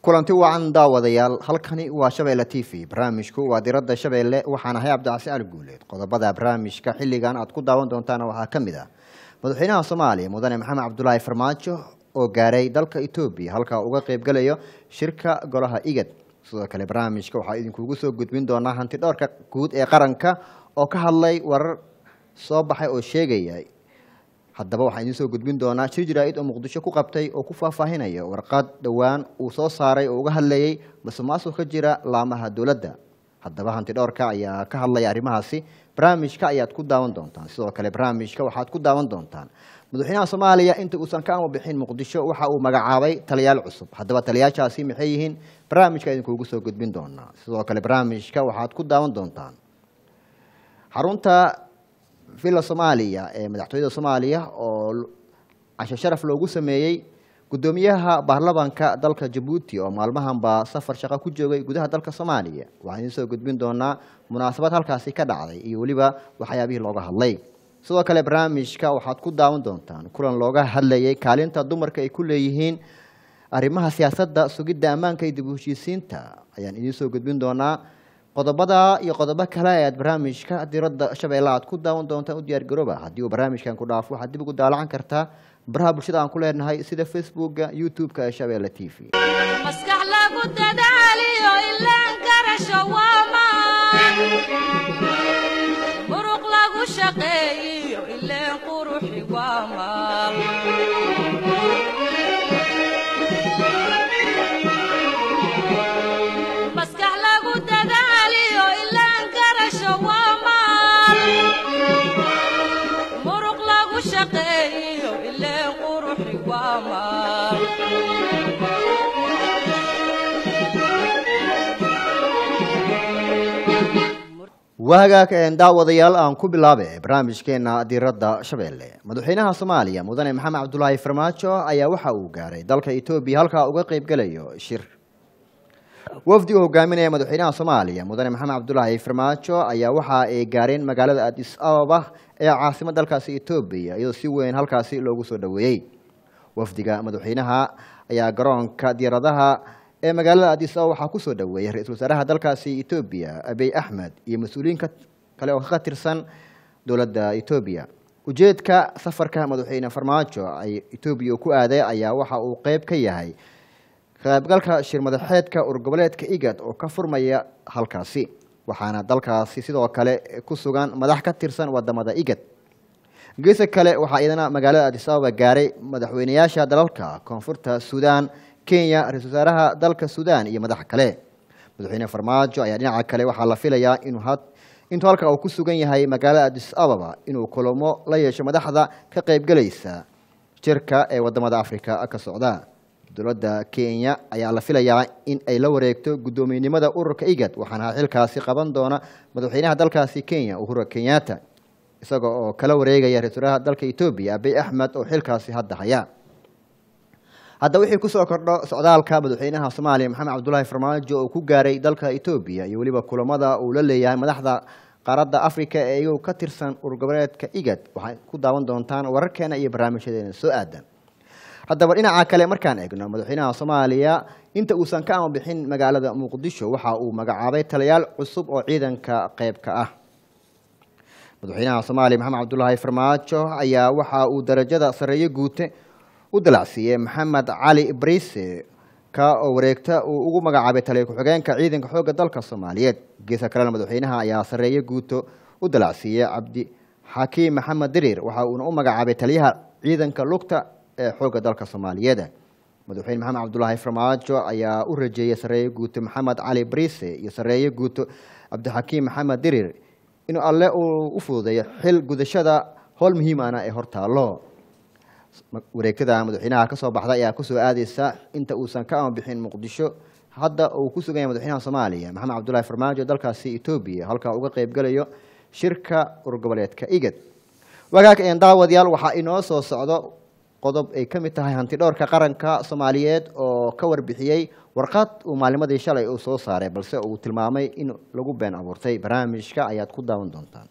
kulanti wacan daawadayaal halkani waa shabeelle t v barnaamijku waa diradda shabeelle waxaan ahay cabdicasi ali guuleed qodobada barnaamijka xilligan aad ku daawan doontaan waxaa ka mid ah madaxweynaha soomaaliya mudane maxamed cabdulaahi farmaajo oo gaaray dalka etoobiya halkaa uga qeybgalayo shirka golaha igad sidoo kale barnaamijka waxaa idinkugu soo gudbin doonaa hanti dhowrka guud ee qaranka oo ka hadlay warar soo baxay oo sheegaya haddaba waxaan idiin soo gudbin doonaa shir jaraa'id oo muqdisho ku qabtay oo ku faahfaahinaya warqad dhowaan uu soo saaray oo uga hadlayay masuqmaasuq ka jira laamaha dowladda haddaba hanti dhowrka ayaa ka hadlaya arrimahaasi barnaamijka ayaad ku daawan doontaan sidoo kale barnaamijka waxaad ku daawan doontaan madaxweynaha soomaaliya inta uusan ka ama bixin muqdisho waxa uu magacaabay taliyaal cusub haddaba taliyaashaasi maxay yihiin barnaamijka idinkuugu soo gudbin doonaa sidoo kale barnaamijka waxaad ku daawan doontaan xarunta villa soomaaliya ee madaxtooyada soomaaliya oo cashe sharaf loogu sameeyey guddoomiyaha baarlamanka dalka jabuuti oo maalmahanba safar shaqo ku joogay gudaha dalka soomaaliya waxaan idiin soo gudbin doonaa munaasabad halkaasi ka dhacday iyo weliba waxyaabihii looga hadlay sidoo kale barnaamijka waxaad ku daawan doontaan kulan looga hadlayay kaalinta dumarka ay ku leeyihiin arrimaha siyaasadda sugidda ammaanka iyo dib u heshiisiinta ayaan idiin soo gudbin doonaa qodobada iyo qodobo kale ee aad barnaamijka diradda shabeelle aad ku daawan doontaan u diyaar garooba haddii uu barnaamijkan ku dhaafo waxaad dib ugu daalacan kartaa baraha bulshada aan ku leenahay sida facebooka youtube-ka ee shabeelle t v maskax lagu dadaaliyo ilaan garasho waa maan muruq lagu shaqeeyiyo ileen quruxi waa maal maskax lagu dadaaliyo ilaan garasho waa maal muruq lagu shaqeeyiyo ileen quruxi waa maal waagaag daawadayaal aan ku bilaabe barnaamijkeena diradda shabeelle madaxweynaha soomaaliya mudane maxamed cabdulaahi farmaajo ayaa waxa uu gaaray dalka etoobiya halkaa uga qeybgalayo shir wafdi uu hogaaminaya madaxweynaha soomaaliya mudane maxamed cabdulaahi farmaajo ayaa waxa ay gaareen magaalada adis ababa ee caasimad dalkaasi etoobiya iyadoo si weyn halkaasi loogu soo dhoweeyey wafdiga madaxweynaha ayaa garoonka diyaaradaha ee magaalada adis ababa waxaa kusoo dhoweeyey ra-iisul wasaaraha dalkaasi etoobiya abiy axmed iyo mas-uuliyiin kale oo ka tirsan dowladda etoobiya ujeedka safarka madaxweyne farmaajo ay etoobiya ku aaday ayaa waxa uu qeyb ka yahay kaqeybgalka shir madaxeedka urgoboleedka igad oo ka furmaya halkaasi waxaana dalkaasi sidoo kale ku sugan madax ka tirsan wadamada igad geesa kale waxaa iyadana magaalada adis ababa gaaray madaxweyneyaasha dalalka koonfurta suudaan kenya ra-isul wasaaraha dalka suudaan iyo madax kale madaxweyne farmaajo ayaa dhinaca kale waxaa la filayaa inuu intuu halka uu ku sugan yahay magaalada adis ababa inuu kulamo la yeesho madaxda ka qeybgelaysa jirka ee wadamada africa ka socda dowladda kenya ayaa la filayaa in ay la wareegto guddoomiyenimada ururka igad waxaana xilkaasi qaban doona madaxweynaha dalkaasi kenya uhura kenyatta isaga oo kala wareegaya ra-isul wasaaraha dalka etoobiya abiy axmed oo xilkaasi hadda haya hadda wixii kusoo kordho socdaalka madaxweynaha soomaaliya maxamed cabdulaahi farmaajo oo ku gaaray dalka etoobiya iyo weliba kulamada uu la leeyahay madaxda qaaradda africa ee iyagu ka tirsan urgoboleedka igad waxay ku daawan doontaan wararkeena iyo barnaamijyadeena soo aadan haddaba dhinaca kale markaan eegno madaxweynaha soomaaliya inta uusan ka ama bixin magaalada muqdisho waxa uu magacaabay taliyaal cusub oo ciidanka qeyb ka ah madaxweynaha soomaaliya maxamed cabdulaahi farmaajo ayaa waxa uu darajada sareeyo guute u dalacsiiyey maxamed cali brise ka oo wareegta uu ugu magacaabay taliya ku-xigeenka ciidanka xoogga dalka soomaaliyeed geesa kalena madaxweynaha ayaa sareeyo guuto u dalacsiiyey cabdi xakiim maxamed diriir waxa uuna u magacaabay taliyaha ciidanka lugta ee xoogga dalka soomaaliyeed madaxweyne maxamed cabdulaahi farmaajo ayaa u rajeeyey sareeyo guuto maxamed cali brise iyo sareeyo guuto cabdixakiim maxamed diriir inuu alle uu u fududeeyo xil gudashada howl muhiimana ee hortaallo wareegtada madaxweynaha ka soo baxda ayaa kusoo aadeysa inta uusan ka ama bixin muqdisho hadda uu ku sugan yahay madaxweynaha soomaaliya maxamed cabdulaahi farmaajo dalkaasi etoobiya halkaa uga qeybgalayo shirka urgoboleedka igad wagaag een daawadayaal waxaa inoo soo socdo qodob ay ka mid tahay hanti dhowrka qaranka soomaaliyeed oo ka warbixiyey warqad uu maalimadii shalay uu soo saaray balse uu tilmaamay in lagu been abuurtay barnaamijka ayaad ku daawan doontaan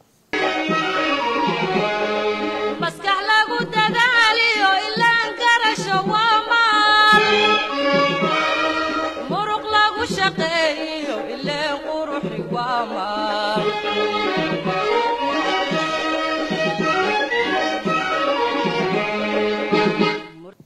maskax lagu dadaaliyo ilaan garasho waa maal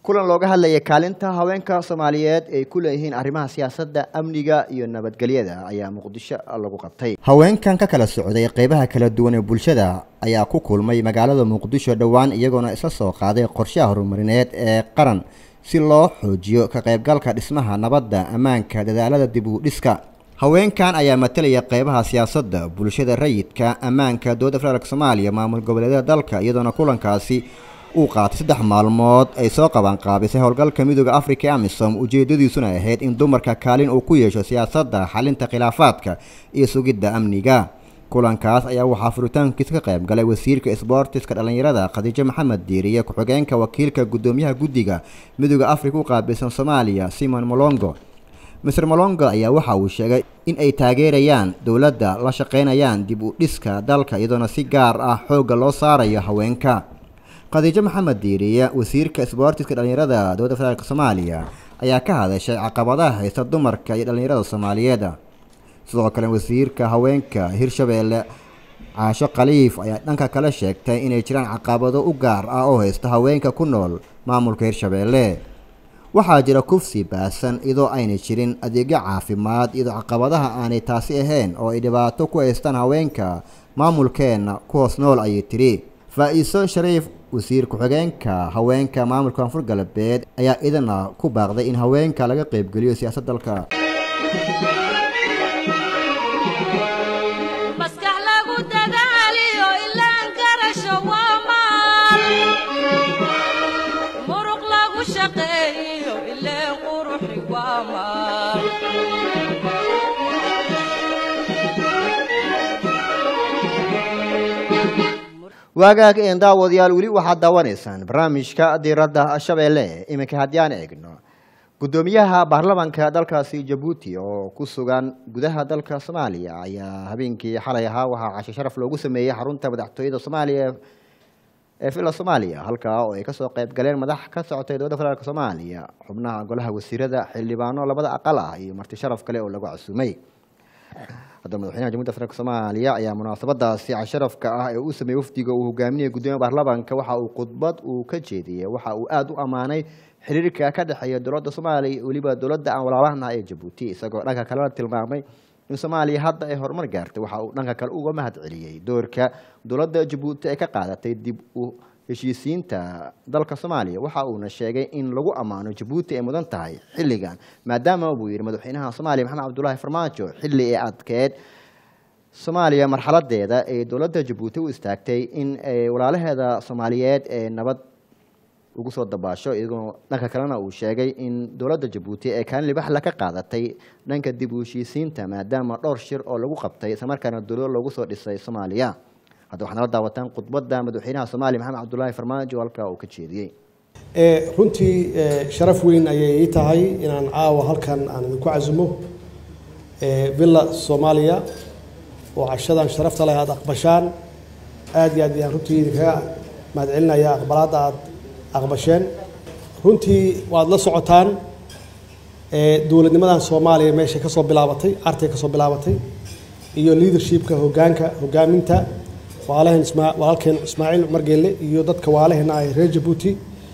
kulan looga hadlayay kaalinta haweenka soomaaliyeed ay ku leeyihiin arrimaha siyaasadda amniga iyo nabadgelyada ayaa muqdisho lagu qabtay haweenkan ka kala socday qeybaha kala duwan ee bulshada ayaa ku kulmay magaalada muqdisho dhowaan iyagoona isla soo qaaday qorshaha horumarineed ee qaran si loo xoojiyo ka qaybgalka dhismaha nabadda ammaanka dadaalada dib u dhiska haweenkan ayaa matalaya qeybaha siyaasadda bulshada rayidka ammaanka dowladda federaalk soomaaliya maamul goboleedyada dalka iyadoona kulankaasi uu qaatay saddex maalmood ay soo qabanqaabisay howlgalka midooda afrika ee amisom ujeedadiisuna ahayd in dumarka kaalin uu ku yeesho siyaasadda xalinta khilaafaadka iyo sugidda amniga kulankaas ayaa waxaa furitaankiisa ka qayb galay wasiirka isboortiska dhallinyarada khadiijo maxamed diiriye ku-xigeenka wakiilka guddoomiyaha guddiga midooda afrika u qaabilsan soomaaliya simon molongo mister molongo ayaa waxa uu sheegay in ay taageerayaan dowladda la shaqaynayaan dib u dhiska dalka iyadoona si gaar ah xoogga loo saarayo haweenka khadiijo maxamed diiriye wasiirka isboortiska dhallinyarada dowladda federaalk soomaaliya ayaa ka hadashay caqabadaha haysta dumarka iyo dhallinyarada soomaaliyeed sidoo kale wasiirka haweenka hirshabeelle caasho khaliif ayaa dhanka kale sheegtay inay jiraan caqabado u gaar ah oo haysta haweenka ku nool maamulka hirshabeelle waxaa jira kufsi baasan iyadoo aynay jirin adeegyo caafimaad iyadoo caqabadaha aanay taasi ahayn oo ay dhibaato ku haystaan haweenka maamulkeenna ku hoos nool ayay tiri faa-iiso shariif wasiir ku-xigeenka haweenka maamulka koonfur galbeed ayaa idana ku baaqday in haweenka laga qeybgeliyo siyaasad dalka maskax lagu dadaaliyo ilaan karasho waa maal muruq lagu shaqeeyo ileen quruxi waa maal waagaag een daawadayaal weli waxaad daawanaysaan barnaamijka diiradda shabeelle iminka haddii aan eegno guddoomiyaha baarlamaanka dalkaasi jabuuti oo ku sugan gudaha dalka soomaaliya ayaa habeenkii xalay ahaa waxaa casho sharaf loogu sameeyey xarunta madaxtooyada soomaaliya ee villa soomaaliya halkaa oo ay kasoo qayb galeen madax ka socotay dowladda federaalk soomaaliya xubnaha golaha wasiirada xildhibaano labada aqal ah iyo marti sharaf kale oo lagu casuumay haddaba madaxweynaha jamhuiyadda federaalk soomaaliya ayaa munaasabadaasi casharafka ah ee uu sameeyey wafdiga uu hogaaminaya guddoomiya baarlamaanka waxa uu khudbad uu ka jeediyey waxa uu aada u ammaanay xiriirka ka dhexeeya dowladda soomaaliya iyo weliba dowladda aan walaalahana ee jabuuti isagoo dhanka kalena tilmaamay in soomaaliya hadda ay horumar gaartay waxa uu dhanka kale uga mahad celiyey doorka dowladda jabuuti ay ka qaadatay dib u heshiisiinta dalka soomaaliya waxa uuna sheegay in lagu ammaano jabuuti ay mudan tahay xilligan maadaama buu yidhi madaxweynaha soomaaliya maxamed cabdulaahi farmaajo xilli ee adkeed soomaaliya marxaladeeda ee dowladda jabuuti u istaagtay in walaalaheeda soomaaliyeed ee nabad ugu soo dabaasho iyagoo dhanka kalena uu sheegay in dowladda jabuuti ee kaalin libaxla ka qaadatay dhanka dib u heshiisiinta maadaama dhowr shir oo lagu qabtay islamarkaana dowlad loogu soo dhisay soomaaliya hadda waxaad nala daawataan khudbadda madaxweynaha soomaaliya maxamed cabdulaahi farmaajo halkaa uu ka jeediyey runtii sharaf weyn ayay ii tahay inaan caawa halkan aan idinku casumo villa soomaaliya oo cashadan sharafta leh aada aqbashaan aad iyo aad ayaan runtii idinkaga mahadcelinaya aqbalaadda aad aqbasheen runtii waad la socotaan dowladnimadan soomaaliya meeshay ka soo bilaabatay artay ka soo bilaabatay iyo leadershipka hogaanka hogaaminta waalaheen ismaa walaalkeen ismaaciil cumar geelle iyo dadka waalaheena ah reer jabuuti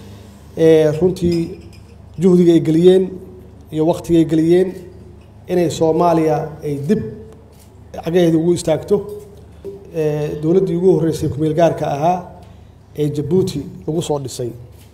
runtii juhdiga ay geliyeen iyo waktiga ay geliyeen inay soomaaliya ay dib cagaheeda ugu istaagto dowladdii ugu horreysay kumeel gaarka ahaa ee jabuuti lagu soo dhisay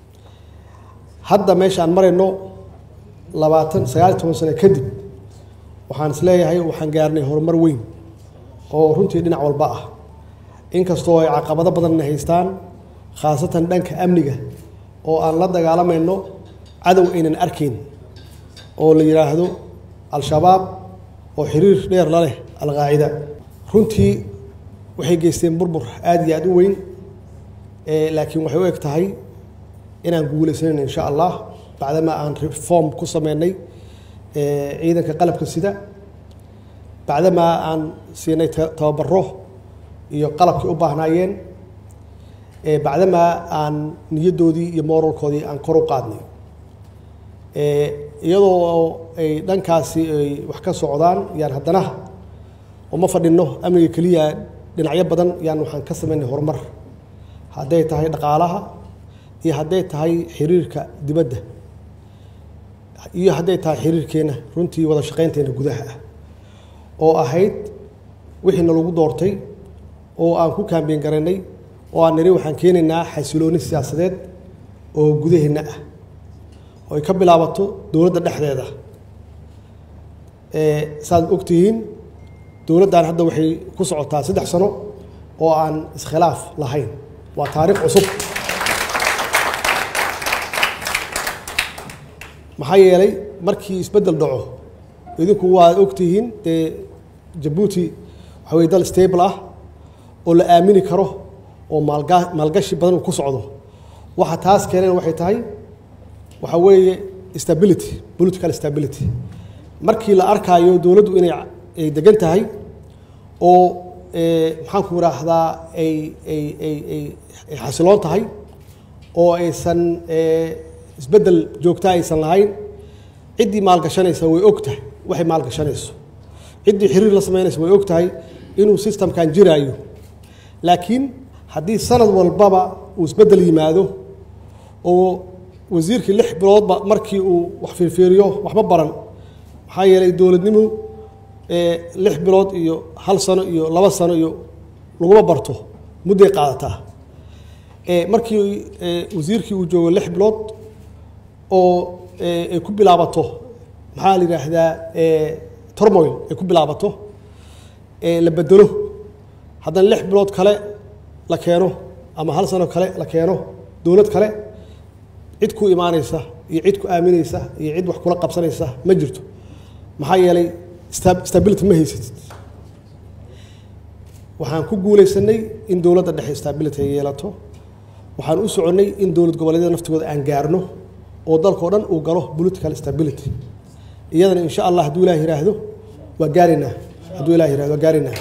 hadda meesha aan marayno labaatan sagaal iyo toban sano kadib waxaan isleeyahay waxaan gaarnay horumar weyn oo runtii dhinac walba ah inkastoo ay caqabado badanna haystaan khaasatan dhanka amniga oo aan la dagaalamayno cadow aynan arkayn oo la yidhaahdo al-shabaab oo xiriir dheer la leh al-qaacida runtii waxay geysteen burbur aada iyo aada u weyn laakiin waxay u eg tahay inaan guulaysanayno insha allah bacdamaa aan reform ku sameynay ciidanka qalabka sida bacdamaa aan siinay tababaro iyo qalabkay u baahnaayeen bacdamaa aan niyaddoodii iyo moralkoodii aan kor u qaadnay iyadoo ay dhankaasi ay wax ka socdaan yaan haddana uma fadhinno amniga keliya dhinacyo badan yaan waxaan ka sameynay horumar hadday tahay dhaqaalaha iyo hadday tahay xiriirka dibadda iyo hadday tahay xiriirkeenna runtii wada shaqaynteena gudaha ah oo ahayd wixiina lagu doortay oo aan ku kaambeyn garanay oo aan niri waxaan keenaynaa xasilooni siyaasadeed oo gudaheenna ah oo ay ka bilaabato dowladda dhexdeeda saaad ogtihiin dowladdan hadda waxay ku socotaa saddex sano oo aan iskhilaaf lahayn waa taariikh cusub maxaa yeelay markii isbeddel dhaco idinku waad ogtihiin dee jabuuti waxa weye dal stable ah oo la aamini karo oo maalga maalgashi badan uu ku socdo waxa taas keeneen waxay tahay waxa weeye stability political stability markii la arkaayo dowladdu inay ay degan tahay oo maxaanku idhaahdaa ay ay ay ay ay xasiloon tahay oo aysan isbeddel joogta aysan lahayn ciddii maalgashanaysa way og tahay waxay maalgashanayso ciddii xiriir la samaynaysa way og tahay inuu systemkan jiraayo laakiin haddii sanad walbaba uu isbeddel yimaado oo wasiirkii lix biloodba markii uu wax fiirfiiriyo waxba baran maxaa yeelay dowladnimu lix bilood iyo hal sano iyo laba sano iyo laguma barto mudday qaadataa markii wasiirkii uu joogo lix bilood oo ay ku bilaabato maxaa la yidhaahdaa tormoil ay ku bilaabato la bedelo haddana lix bilood kale la keeno ama hal sano kale la keeno dowlad kale cid ku imaanaysa iyo cid ku aaminaysa iyo cid wax kula qabsanaysa ma jirto maxaa yeelay stability ma haysatid waxaan ku guulaysanay in dowladda dhexe stability ay yeelato waxaan u soconnay in dowlad goboleedyada naftigooda aan gaarno oo dalkao dhan uu galo political stability iyadana insha allah hadduu ilaah yidhaahdo waa gaaraynaa hadduu ilah yihahdo waa gaaraynaa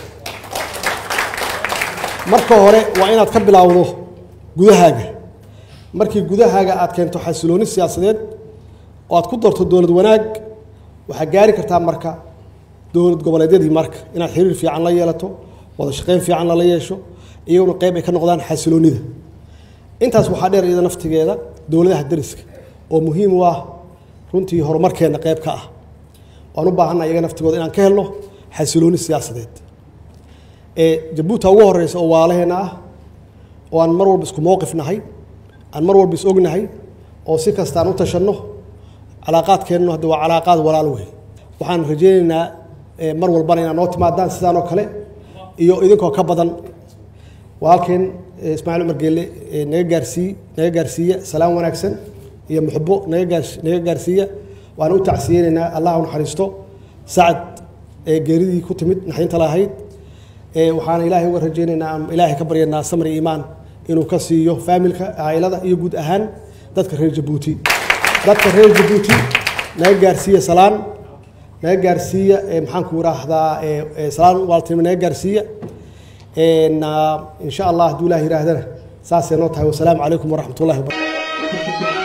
marka hore waa inaad ka bilaawdo gudahaaga markii gudahaaga aad keento xasilooni siyaasadeed oo aad ku darto dowlad wanaag waxaa gaari kartaa marka dowlad goboleedyadii marka inaad xiriir fiican la yeelato wada shaqayn fiican lala yeesho iyaguna qayb ay ka noqdaan xasiloonida intaas waxaa dheer iyada naftigeeda dowladaha dariska oo muhiim u ah runtii horumarkeenna qayb ka ah waan u baahanna iyaga naftigooda inaan ka helno xasilooni siyaasadeed jabuuta ugu horeysa oo waalaheenna ah oo aan mar walba isku mowqif nahay aan mar walba is ognahay oo si kasta aan u tashanno calaaqaadkeennu hadda waa calaaqaad walaal wey waxaan rajaynaynaa mar walbana inaad noo timaadaan sidaan oo kale iyo idinkoo ka badan walaalkeen ismaaciil cumar geelle naga gaarsii naga gaarsiiya salaam wanaagsan iyo muxbo naga gaars naga gaarsiiya waan u tacsiyeynaynaa allah u naxariisto sacad geeridii ku timid naxdinta lahayd waxaana ilaahay uga rajaynaynaa ilaahay ka baryanaa samri iimaan inuu ka siiyo faamilka caa'ilada iyo guud ahaan dadka reer jabuuti dadka reer jabuuti naga gaarsiiya salaan naga gaarsiiya maxaan ku idhaahdaa salaan waaltinimo naga gaarsiiya insha allah hadduu ilaah yihaahdana saasay noo tahay wasalaamu calaykum waraxmat ullahi wabarakatu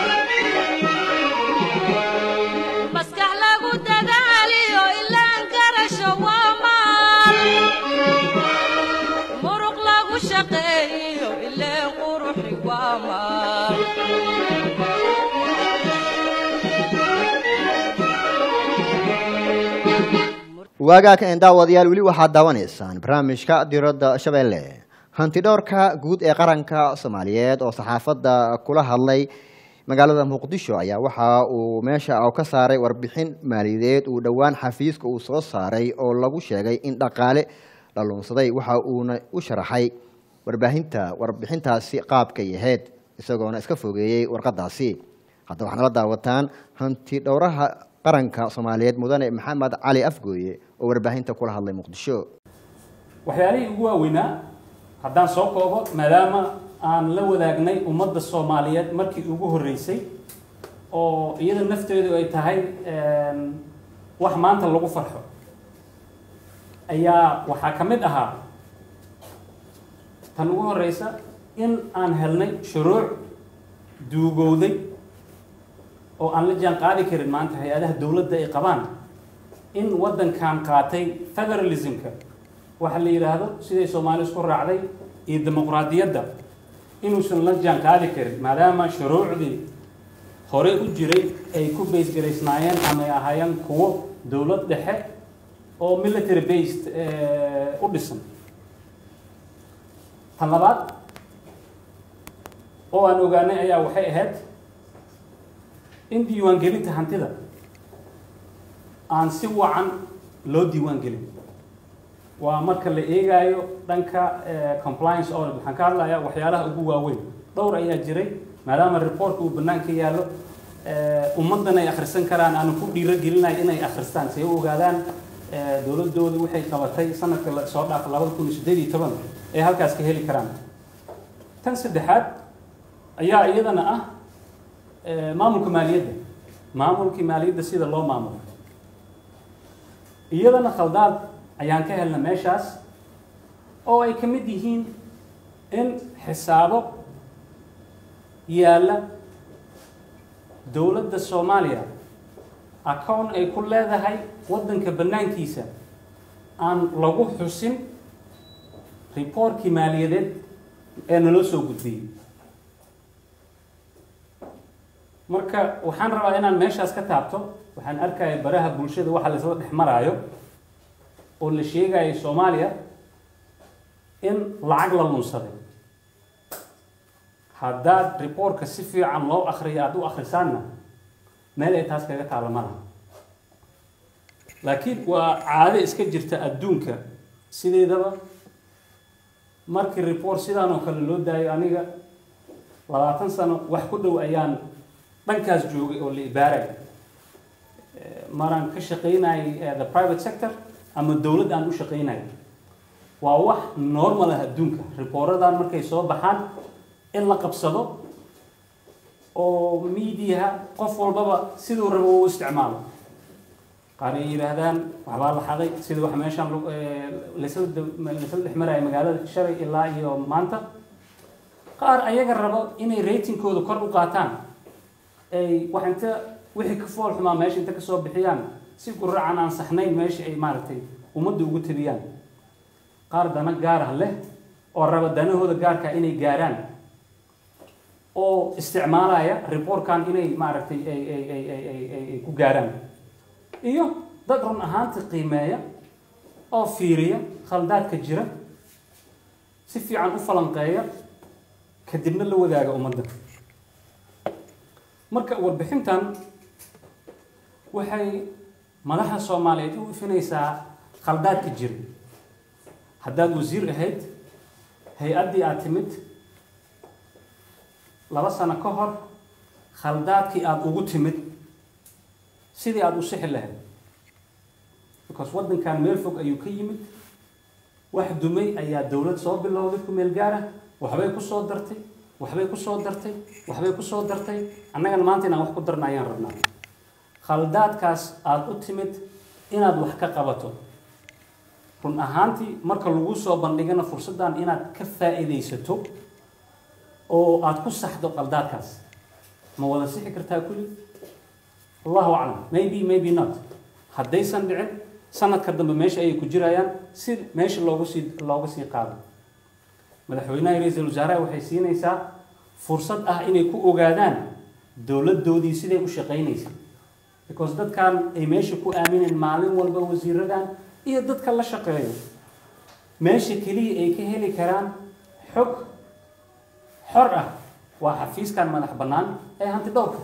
maskax lagu dadaaliyo ilaan garasho waa maal muruq lagu shaqeeyo ileen quruxi waa maal waagaaka een daawadayaal weli waxaad daawanaysaan barnaamijka diradda shabeelle hantidhowrka guud ee qaranka soomaaliyeed oo saxaafadda kula hadlay magaalada muqdisho ayaa waxa uu meesha ka saaray warbixin maaliyadeed uu dhowaan xafiiska uu soo saaray oo lagu sheegay in dhaqaale la luunsaday waxa uuna u sharaxay warbaahinta warbixintaasi qaabkay ahayd isagoona iska fogeeyey warqadaasi hadda waxaad nala daawataan hanti dhowraha qaranka soomaaliyeed mudane maxamed cali afgooye oo warbaahinta kula hadlay muqdisho waxyaalihii ugu waaweynaa haddaan soo koobo maadaama aan la wadaagnay ummadda soomaaliyeed markii ugu horreysay oo iyada nafteedu ay tahay wax maanta lagu farxo ayaa waxaa ka mid ahaa tan ugu horreysa in aan helnay shuruuc duugowday oo aan la jaan qaadi karin maanta hay-adaha dowladda ay qabaan in waddankan qaatay federalismka waxa la yidhaahdo siday soomaali isku raacday iyo dimuqraadiyadda inuusan la jaan qaadi karin maadaama shuruucdii hore u jiray ay ku baysgaraysnaayeen ama ay ahaayeen kuwo dowlad dhexe oo military based u dhisan tan labaad oo aan ogaanay ayaa waxay ahayd in diiwaangelinta hantida aan si wacan loo diiwaan gelin waa marka la eegaayo dhanka compliance audit waxaan ka hadlayaa waxyaalaha ugu waaweyn dhowr ayaa jiray maadaama reportka uu banaanka yaallo ummaddan ay akhrisan karaan aanu ku dhiiro gelinayo inay akhristaan si ay u ogaadaan dowladooda waxay qabatay sanadka la soo dhaafa labada kun iyo siddeed iyo toban ay halkaas ka heli karaan tan saddexaad ayaa iyadana ah maamulka maaliyadda maamulkii maaliyadda sida loo maamulo iyadana khaldaad ayaan ka helna meeshaas oo ay ka mid yihiin in xisaabo yaalla dowladda soomaaliya account ay ku leedahay waddanka bannaankiisa aan lagu xusin riboortkii maaliyadeed ee naloo soo gudbiyey marka waxaan rabaa inaan meeshaas ka taabto waxaan arkaya baraha bulshada waxa laisla dhex maraayo oo la sheegayo soomaaliya in lacag la lunsaday haddaad riboortka si fiican loo akriyo aada u akhrisaanna meel ay taas kaga taalla malaha laakiin waa caado iska jirta adduunka sideedaba markii report sidaan oo kale loo daayo aniga labaatan sano wax ku dhow ayaan dhankaas joogay oo la ibaaray maraan ka shaqaynayay the private sector ama dowladd aan u shaqaynayay waa wax normal ah adduunka riboorradan markay soo baxaan in la qabsado oo mediaha qof walbaba siduu rabo u isticmaalo qaar ay yidhaahdaan waxbaa la xaday sida wax meeshaan laysla dhex maraya magaalada shalay ilaa iyo maanta qaar ayaga rabo inay ratingkooda kor u qaataan ay wax inta wixii ka fool xumaa meesha inta kasoo bixiyaan si guracan aan saxnayn meesha ay maaragtay ummadda ugu tabiyaan qaar dana gaarah leh oo raba danahooda gaarka inay gaaraan oo isticmaalaya reportkan inay maaragtay ay ay ay ay ay ay ay ku gaaraan iyo dad run ahaantii qiimeeya oo fiiriya khaldaadka jira si fiican u falanqeeya kadibna la wadaaga ummadda marka warbixintan waxay madaxa soomaaliyeed u ifinaysaa khaldaadka jira haddaad wasiir ahayd hay-addii aad timid laba sano ka hor khaldaadkii aada ugu timid sidii aada u sixi lahayd because waddankan meel fog ayuu ka yimid wax dumay ayaa dowlad soo bilowday ku meel gaara waxbay ku soo dartay waxbay ku soo dartay waxbay ku soo dartay annagana maanta inaan wax ku darna ayaan rabnaa khaldaadkaas aada u timid inaad wax ka qabato run ahaantii marka lagu soo bandhigana fursaddan inaad ka faa'iidaysato oo aada ku saxdo qaldaadkaas ma wada sixi kartaa kulli allahu aclam maybe maybe not haddaysan dhicin sanadka dambe meesha ayay ku jirayaan si meesha loogu sii looga sii qaado madaxweynaha iyo ra-iisul wasaaraha waxay siinaysaa fursad ah inay ku ogaadaan dowladdoodii siday u shaqaynaysay because dadkan ay meesha ku aamineen maalin walba wasiiradan iyo dadka la shaqeeyo meesha keliya ay ka heli karaan xog xor ah waa xafiiskan madax bannaan ee hanti dhowrka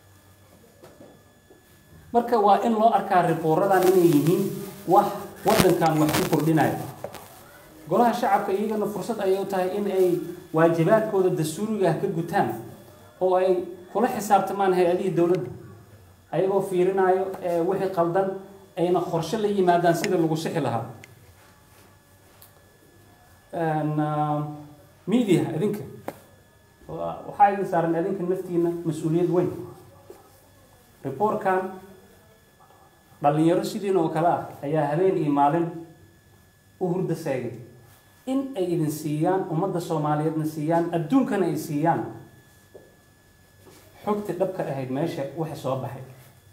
marka waa in loo arkaa riboorradan inay yihiin wax waddankan wax ku kordhinaya golaha shacabka iyagana fursad ayay u tahay in ay waajibaadkooda dastuuriga ah ka gutaan oo ay kula xisaabtamaan hay-adihii dowladda ayagoo fiirinayo wixii qaldan ayna qorshe la yimaadaan sida lagu sixi lahaa media idinka waxaa idin saaran idinka naftiina mas-uuliyad weyn reportkan dhalinyaro sidiin oo kale ah ayaa habeen iyo maalin u hurda seegay in ay idin siiyaan ummadda soomaaliyeedna siiyaan adduunkana ay siiyaan xogta dhabka ahayd meesha waxa soo baxay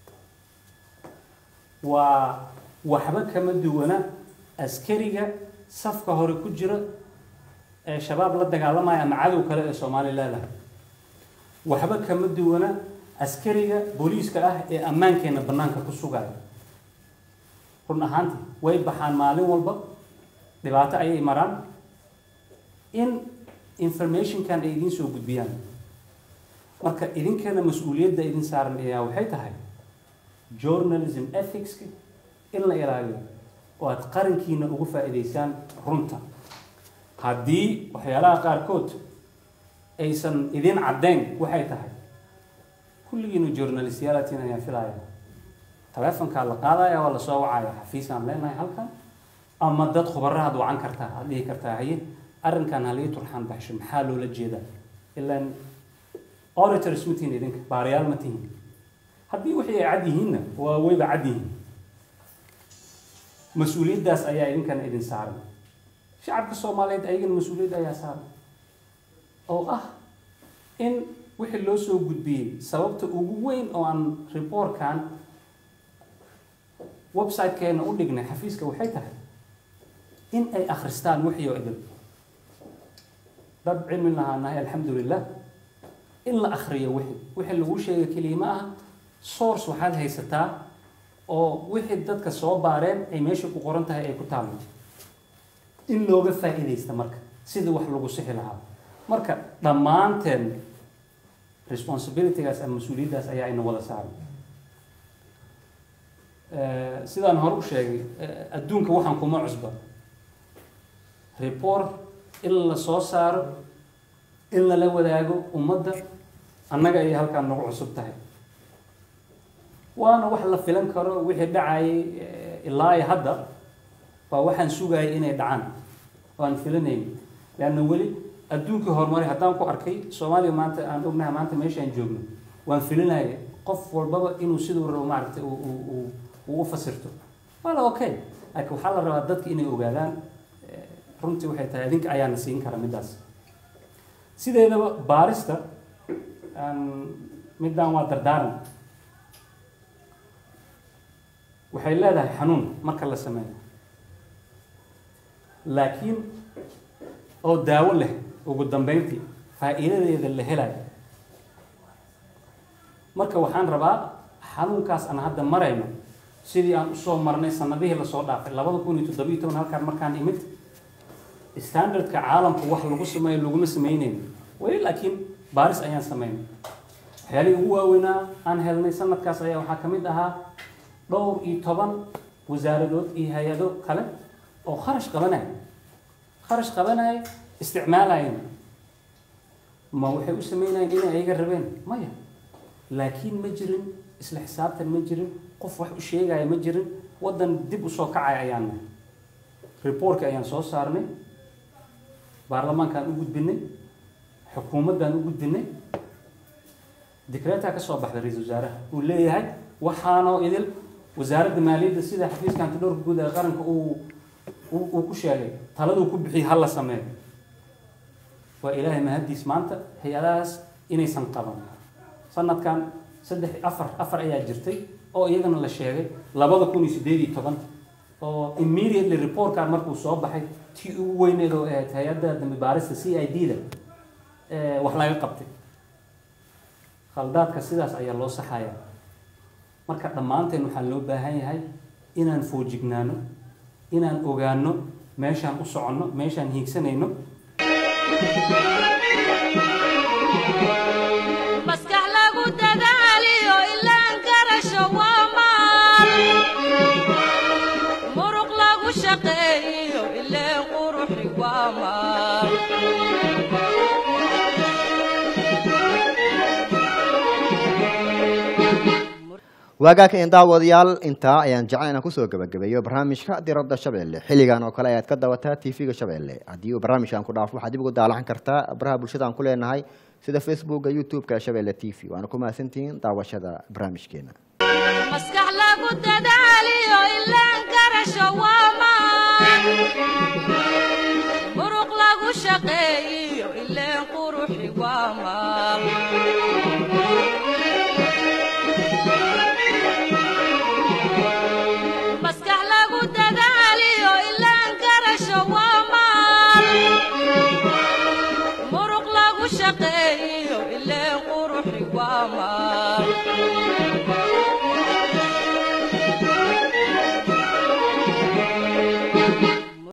waa waxba kama duwana askariga safka hore ku jira ee shabaab la dagaalamaya ama cadow kale ee soomaaliya leedahay waxba kama duwana askariga booliiska ah ee ammaankeenna bannaanka ku sugaya run ahaantii way baxaan maalin walba dhibaato ayay maraan in informationkan ay idiin soo gudbiyaan marka idinkana mas-uuliyadda idin saaran ayaa waxay tahay journalism ethicska in la ilaaliyo oo aad qarankiina ugu faa'iidaysaan runta haddii waxyaalaha qaarkood aysan idin caddayn waxay tahay kulligiinu journalistyaalatiin ayaan filaya taleefonkaa la qaadaya waa lasoo wacaya xafiisaan leenahay halkan ama dad khubarahaad wacan kartaa aad dhihi kartaa haye arrinkan halii turxaan baxsho maxaa loola jeedaa ilaan auditors ma tihin idinka baarayaal ma tihin haddii wixii ay cad yihiinna waa wayba cad yihiin mas-uuliyaddaas ayaa idinkana idin saaran shacabka soomaaliyeed ayagana mas-uuliyadda ayaa saaran oo ah in wixii loo soo gudbiyey sababta ugu weyn oo aan reportkan website-keena u dhignay xafiiska waxay tahay in ay akhristaan wixii oo idin dad cilmi lahaanahay alxamdulilah in la akhriyo wixii wixii lagu sheega keliya ma aha source waxaad haysataa oo wixii dadka soo baareen ay meesha ku qoran tahay ay ku taallo in looga faa'iidaysta marka sidii wax lagu sixi lahaa marka dhammaanteen responsibilitygaas ama mas-uuliyaddaas ayaa ina wada saaran sidaan hore u sheegay adduunka waxaan kuma cusba report in la soo saaro in lala wadaago ummadda annaga ayay halkaan nagu cusub tahay waana wax la filan karo wixii dhacayay ilaa iyo hadda waa waxaan sugayay inay dhacaan waan filanayn leanna weli adduunkii horumaray haddaan ku arkay soomaaliya maanta aan ognahay maanta meeshaan joogno waan filinaya qof walbaba inuu siduu rabo maaragtay uu u fasirto wala okay laakiin waxaa la rabaa dadka inay ogaadaan runtii waxay tahay idinka ayaana siin kara middaas sideedaba baarista middaan waa dardaaran waxay leedahay xanuun marka la sameeyo laakiin oo daawo leh ugu dambeyntii faa'iidadeeda la helayo marka waxaan rabaa xanuunkaas aan hadda marayno sidii aan usoo marnay sanadihii lasoo dhaafay labada kun iyo toddobiyo toban halkaan markaan imid standardka caalamku wax lagu sameeyo laguma sameynayno weli laakiin baaris ayaan sameynay waxyaalihii ugu waaweynaa aan helnay sanadkaas ayaa waxaa ka mid ahaa dhowr iyo toban wasaaradood iyo hay-ado kale oo kharash qabanaya kharash qabanaya isticmaalayeen ma waxay u sameynayeen inay ayaga rabeen maya laakiin ma jirin isla xisaabtan ma jirin qof wax u sheegaya ma jirin waddan dib usoo kacaya ayaan nahay reportka ayaan soo saarnay baarlamaankaan u gudbinay xukuumaddaan u gudbinay dikreetaa ka soo baxday ra-iisul wasaaraha uu leeyahay waxaanoo idil wasaaradda maaliyadda sida xafiiska antidhowrka guud ee qaranka uu uu ku sheegay taladuu ku bixiyay ha la sameeyo waa ilaahay mahaddiis maanta hay-adahaas inaysan qaban sanadkan saddex afar afar ayaa jirtay oo iyagana la sheegay labada kun iyo sideed iyo toban oo immediately reportkan markuu soo baxay tii ugu weyneed oo ahayd hay-adda dambi baarista c i d da wax laga qabtay khaldaadka sidaas ayaa loo saxaya marka dhammaanteen waxaa loo baahan yahay inaan foojignaano inaan ogaano meeshaan u soconno meeshaan hiigsanayno maskax lagu dadaaliyo ilaan garasho waa maal muruq lagu shaqeeyo ileen quruxi waa maal waagaaka in daawadayaal intaa ayaan jeclan inaan kusoo gabagabeeyo barnaamijka diradda shabeelle xilligan oo kale ayaad ka dawataa tv-ga shabeelle haddii uu barnaamijkan ku dhaafo waxaad dib ugu daalacan kartaa baraha bulshada aan ku leenahay sida facebooka youtube-ka shabeelle t v waana ku mahadsantihiin daawashada barnaamijkeena maskax lagu dadaaliyo ilaan garasho waa maal muruq lagu shaqeeyo ileen quruxi waa maal maskax lagu dadaaliyo ilaan garasho waa maal ilaa quruxi waa maal